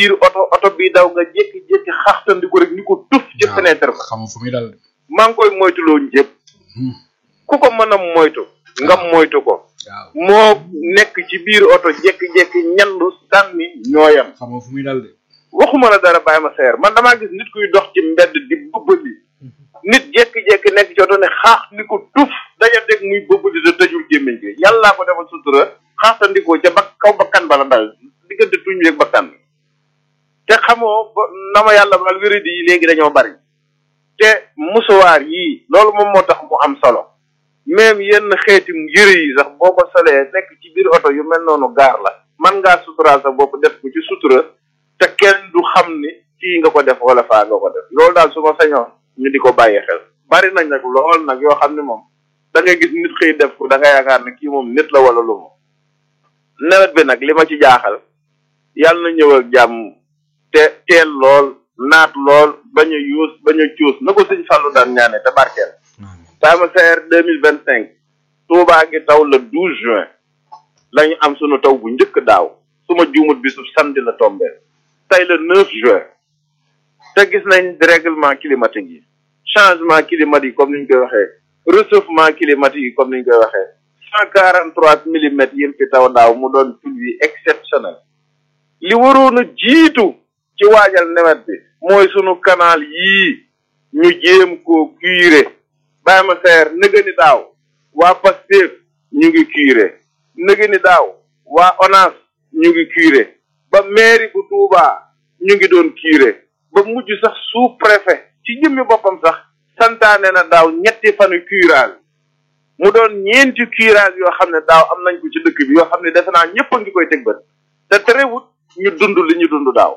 biir oto oto bi daw nga jékki-jékki xaxtandiku rek ni ko tuf ci fenêtre ba xam fu muy dal maa ngi koy moytuloo ñëpp ku ko mën a moytu nga moytu ko waaw moo nekk ci biir oto jékki-jékki ñandu sànni ñooyam xam fu muy dal de waxuma la dara bàyyi ma seer man damaa gis nit kuy dox ci mbedd di bëbbali nit jékki-jékki nekk ci oto ne xaax ni ko tuf daja dégg muy bëbbali da tëjul gémmiñ gi yàllaa ko defal sutura xaaxtandikoo ca ba kaw bakkan bala dal diggante tuñ yeeg bakkan te xamoo ba na ma yàlla baal wéradi yi léegi dañoo bari te musuwaar yii loolu moom moo tax mu am solo même yenn xeeti yëre yi sax boo ko solee nekk ci biir oto yu mel noonu gaar la man ngaa suturaal sa bopp def ko ci sutura te kenn du xam ni fii nga ko def wala faa nga ko def loolu daal su ma sañoon ñu di ko bàyyi xel bari nañ nag lool nag yoo xam ne moom da ngay gis nit xëy def ko da nga yaakaar ne kii moom nit la wala lu mu nawet bi nag li ma ci jaaxal yàlla na ñëw ak jàmm te teel lool naat lool bañ a yuus bañ a cuus na ko sëñ Fallou daan ñaane te barkeel Sama Seer deux mille vingt cinq Touba ngi taw le douze juin la ñu am sunu taw bu njëkk daaw su ma juumut bi su samedi la tombé tey le neuf juin te gis nañ dérèglement climatique yi changement climatique yi comme ni ñu koy waxee réchauffement climatique yi comme ni ñu koy waxee cent quarante trois millimètres yéen fi taw daaw mu doon pluie exceptionnel li waroon a jiitu ci waajal nawet bi mooy sunu canal yii ñu jéem koo curer bàyyi ma seer nëgëni daaw waa Pastef ñu ngi curer nëgëni daaw waa ONAS ñu ngi curer ba mairie bu Touba ñu ngi doon curer ba mujj sax sous préfet ci jëmmi boppam sax santaane na daaw ñetti fanu curage mu doon ñeenti curage yoo xam ne daaw am nañ ko ci dëkk bi yoo xam ne defe naa ñëpp a ngi koy teg bët te terewut ñu dund li ñu dund daaw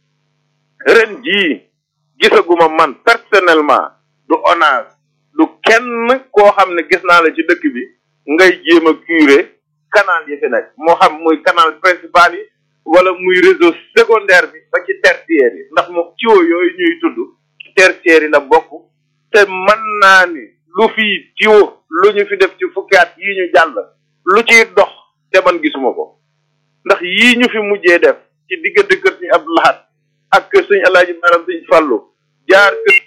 ren jii gisaguma man personnellement du ONAS du kenn koo xam ne gis naa la ci dëkk bi ngay jéem a curer canal yi fi nekk moo xam muy canal principal yi wala muy réseau secondaire bi ba ci tertiaire yi ndax moom tuyau yooyu ñuy tudd ci tertiaire yi la bokk te mën naa ni lu fi tuyau lu ñu fi def ci fukki at yii ñu jàll lu ciy dox te man gisuma ko ndax yii ñu fi mujjee def ci diggante kër Sëñ Abdou Lahad ak kër Sëñ Alaaji Maram Sëñ Fallu jaar kër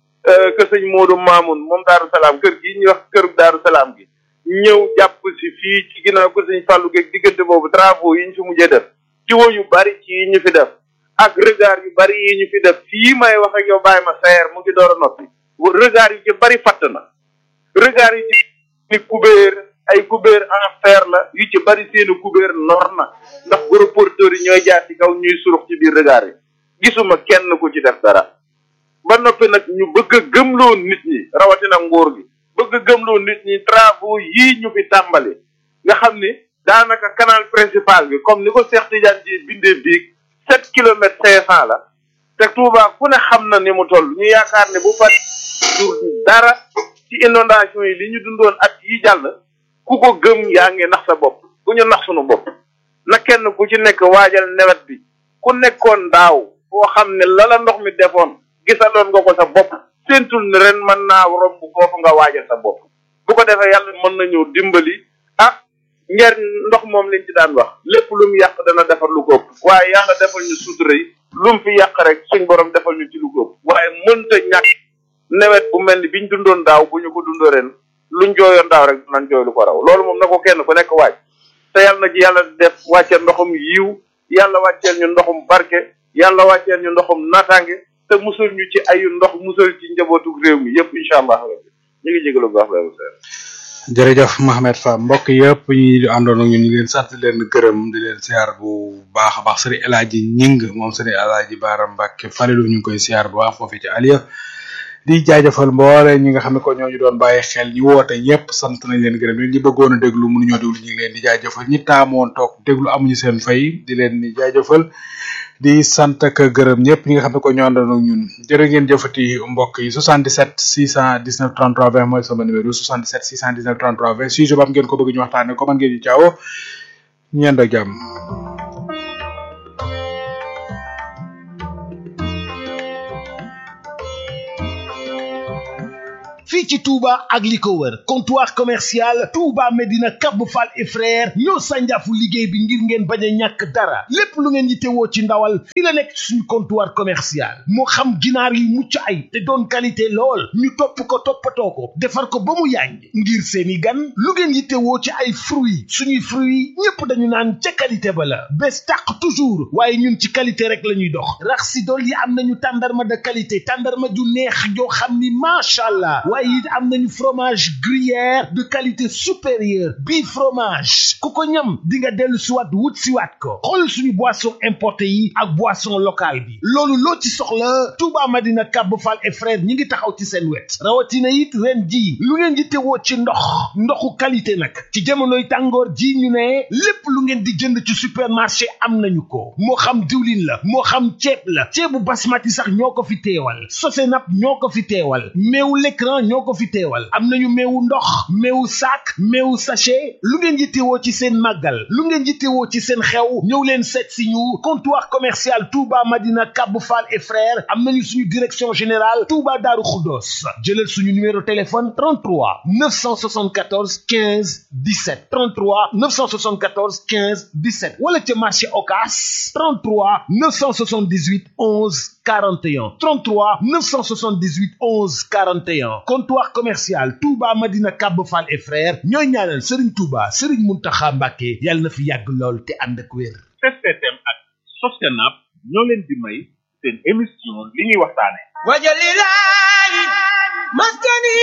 kër sëñ Modou Mamoun moom Daaru Salaam kër gi ñuy wax kër Daaru Salaam gi ñëw jàpp si fii ci ginnaaw kër sëñ Fallu geeg diggante boobu travaux yi ñu fi mujjee def tiwo yu bari ci yi ñu fi def ak regard yu bari yi ñu fi def fii may wax ak yow bàyyi ma seer mu ngi door a noppi regard yu ci bari fatt na regard yu ci ni kubéer ay kubéer en fer la yu ci bari seeni kubéer nor na ndax gros porteurs yi ñooy jaar ci kaw ñuy surux ci biir regard yi gisuma kenn ku ci def dara ba noppi nag ñu bëgg a gëmloo nit ñi rawatina nguur gi bëgg a gëmloo nit ñi travaux yii ñu fi tàmbali nga xam ni daanaka canal principal bi comme ni ko Cheikh Tidiane ji bindee biig sept kilomètres cinq cent la te Touba ku ne xam na ni mu toll ñu yaakaar ne bu fa dur dara ci inondation yi li ñu dundoon at yi jàll ku ko gëm yaa ngi nax sa bopp bu ñu nax sunu bopp na kenn ku ci nekk waajal nawet bi ku nekkoon daaw boo xam ne lala ndox mi defoon gisaloon nga ko sa bopp séentul ne ren mën naa romb foofu nga waajal sa bopp bu ko defee yàlla mën na ñëw dimbali ah ngeer ndox moom lañ ci daan wax lépp lu mu yàq dana defar lu ko ëpp waaye yàlla defal ñu sutura yi lu mu fi yàq rek suñ borom defal ñu ci lu ko ëpp waaye mënta ñàkk nawet bu mel ni biñ dundoon daaw bu ñu ko dundoo ren luñ jooyoon daaw rek dinañ jooy lu ko raw loolu moom na ko kenn ku nekk waaj te yàlla na ci yàlla def wàcceel ndoxum yiw yàlla wàcceel ñu ndoxum barke yàlla wàcceel ñu ndoxum naataange te musul ñu ci ayu ndox musal ci njabootu réew mi yëpp incha allah rabbi ñu ngi jégalu bu baax la seer jërëjëf Mohamed Fa mbokk yëpp ñi àndoon ak ñun ñu ngi leen sant di leen gërëm di leen siyaar bu baax a baax sëriñ El Hadji Ñing moom sëriñ El Hadji Baara Mbacke Falilu ñu ngi koy siyaar bu baax foofu ci Aliya di jaajëfal mboole ñi nga xam ne ko ñoo ñu doon bàyyi xel ñi woote ñëpp sant nañ leen gërëm ñi bëggoon a déglu mënuñoo déglu ñu ngi leen di jaajëfal ñi taamoon toog déglu amuñu seen fay di leen di jaajëfal di sant ak gërëm ñëpp ñi nga xam ne ko ñoo àndoon ak ñun jërë ngeen jëfati mbokk yi 77 619 33 20 mooy sama numéro 77 619 33 20 sujet ba am ngeen ko bëgg ñu waxtaane ko man ngeen di caawo ñeend ak jàmm fii ci Touba ak li ko wër comptoir commercial Touba Medina Cap Fall et frère ñoo sànjaafu liggéey bi ngir ngeen bañ a ñàkk dara lépp lu ngeen yittewoo ci ndawal fii la nekk ci suñu comptoir commercial moo xam ginaar yu mucc ay te doon qualité lool ñu topp ko toppatoo ko defar ko ba mu yànj ngir seeni gan lu ngeen yittewoo ci ay fruits suñuy fruits ñépp dañu naan ca qualité ba la bés tàq toujours waaye ñun ci qualité rek la ñuy dox rax si dool yi am nañu tàndarma de qualité tàndarma ju neex joo xam ni macha allah waaye it am nañu fromage gruyère de qualité supérieure bii fromage ku ko ñam di nga dellu siwaat wut siwaat ko xool suñu boisson importé yi ak boisson locale bi loolu loo ci soxla Touba Madina Cap Fall et frère ñi ngi taxaw ci seen wet rawatina it ren ji lu ngeen di teewoo ci ndox ndoxu qualité nag ci jamonoy tàngoor ji ñu ne lépp lu ngeen di jënd ci supermarché am nañu ko moo xam diwlin la moo xam ceeb la ceebu basmati sax ñoo ko fi teewal sosenap ñoo ko fi teewal meewu l'écran ñoo ko fi teewal am nañu meewu ndox meewu sac meewu sachet lu ngeen yittewoo ci seen màggal lu ngeen yittewoo ci seen xew ñëw leen seet si ñu comptoir commercial Touba Madina Cap Fall et frères am nañu suñu direction générale Touba Daaru Xuddoos jëlal suñu numéro téléphone 33 974 15 17 33 974 15 17 wala ca marché Ocass 33 978 11 41 33 978 11 41 comptoir commercial Touba Madina Cap Fall et frères ñooy ñaanal Serigne Touba Serigne Mountakha Mbacké yàlla na fi yàgg lool te ànd ak wér. STM ak Sostenab ñoo leen di may seen émission li ñuy waxtaane wajalilaay maskani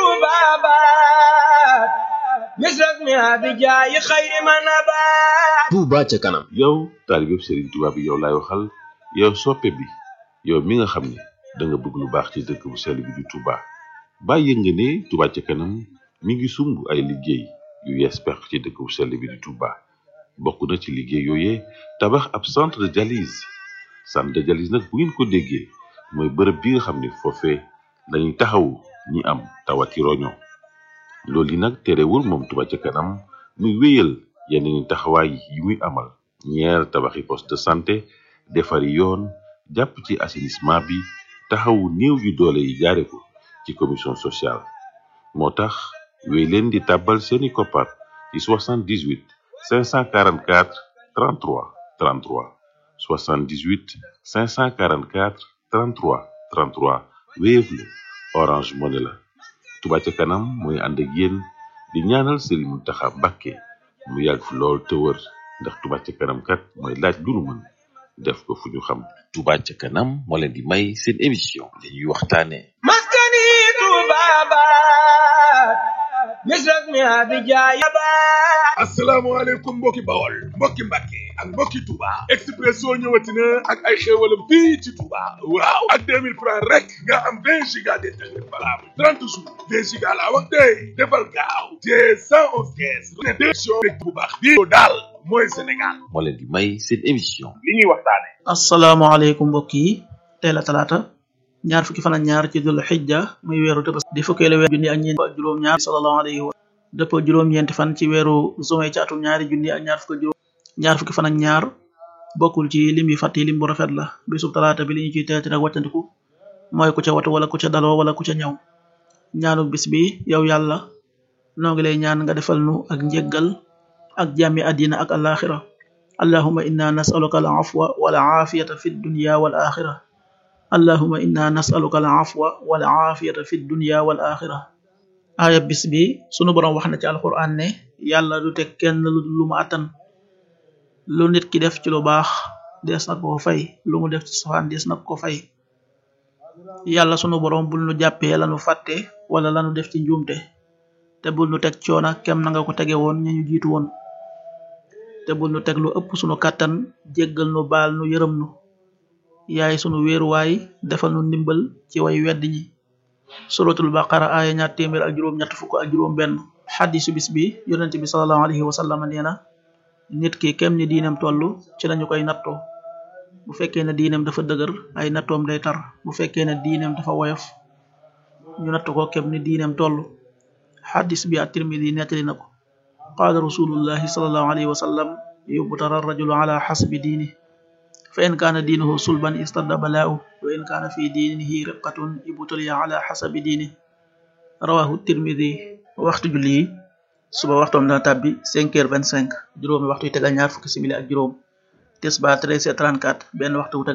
tubabat misras mi abijaayi xayri manabat Touba ca kanam yow taalibeb Serigne Touba bi yow laay waxal yow soppe bi yow mi nga xam ne da nga bëgg lu baax ci dëkk bu sell bi di Touba bàyyi nga ne Touba ca kanam mi ngi sumb ay liggéey yu yees pex ci dëkk bu sell bi di Touba bokk na ci liggéey yooyee tabax ab centre de dialyse centre de dialyse nag bu ngeen ko déggee mooy bërëb bi nga xam ne foofee dañuy taxawu ñi am tawati roño loolu yi nag terewul moom Touba ca kanam muy wéyal yeneen taxawaay yi muy amal ñeer tabaxi poste de santé defari yoon jàpp ci assainissement bi taxawu néew yu doole yi jaare ko ci commission sociale moo tax wéy leen di tàbbal seeni koppar ci 78 544 33 33 78 544 33 33 Wave la Orange Money la Touba ca kanam mooy ànd ak yéen di ñaanal Serigne Mountakha Mbacké mu yàgg fi lool te wër ndax Touba ca kanam kat mooy laaj lu nu mën def ko fu ñu xam Touba ca kanam moo leen di may seen émission li ñuy waxtaane maskani tubabat misras mi abijaayi asalaamaaleykum mbokki bawol mbokki mbàkke ak mbokki Touba Expresso ñëwati na ak ay xéewalam fii ci Touba waaw ak 2000 francs rek nga am 20 giga d'internet valable 30 jours 20 giga laa wax tey defal gaaw te 111 caisse ne décision rek bu baax bii daal mooy Sénégal moo leen di may seen émission li ñuy waxtaane asalaamaaleykum mbokk yi tey la talaata ñaar fukki fan ak ñaar ci dul xijja muy weeru tëbas di fukkeelu weer junni ak ñeent ak juróom-ñaar sallallahu alayhi wa dëppoo juróom-ñeenti fan ci weeru juin ci atum ñaari junni ak ñaar fukki juróom ñaar fukki fan ak ñaar bokkul ci lim yi fàtt yi lim bu rafet la bisub talaata bi li ñu ciy teeti ak wàccandiku mooy ku ca watu wala ku ca daloo wala ku ca ñëw ñaanu bis bi yow yàlla noo ngi lay ñaan nga defal nu ak njéggal ak jàmmi àddina ak alaxira allahuma inna nasaluka al afwa wal aafiyata fi dunya wal axira allahuma inna nasaluka al afwa wal aafiyata fi dunya wal axira aaya bis bi sunu boroom wax na ci alquran ne yàlla du teg kenn lu lu mu attan lu nit ki def ci lu baax dees na ko fay lu mu def ci safaan dees na ko fay yàlla sunu boroom bul nu jàppee lanu fàtte wala lanu def ci njuumte te bul nu teg coona kem na nga ko tege woon ña ñu jiitu woon te bul nu teg lu ëpp sunu kàttan jéggal nu baal nu yërëm nu yaay sunu wéeruwaay defal nu ndimbal ci way wedd ñi suratul baqara aaya ñaar téeméer ak juróom ñett fukk ak juróom benn xadisu bis bi yonent bi salallahu alayhi wa sallam nee na nit ki kem ni diineem toll ci lañu koy nattoo bu fekkee ne diineem dafa dëgër ay nattoom day tar bu fekkee ne diineem dafa woyof ñu natt ko kem ni diineem toll xadis bi at-tirmidi nettali na ko qaala rasulullahi salallahu alayhi wa sallam yubtara rajulu ala xasbi diini fa in kaana diinuhu sulban istadda balaa'u wa in kaana fi diinihi riqatun ibtuliya ala xasabi diini rawahu tirmidi waxtu julli yi suba waxtoom dana tàbbi 5 heures 25 juróomi waxtu yu tegal ñaar fukki simili ak juróom tisba 13 heures 34 benn waxtu wu tegal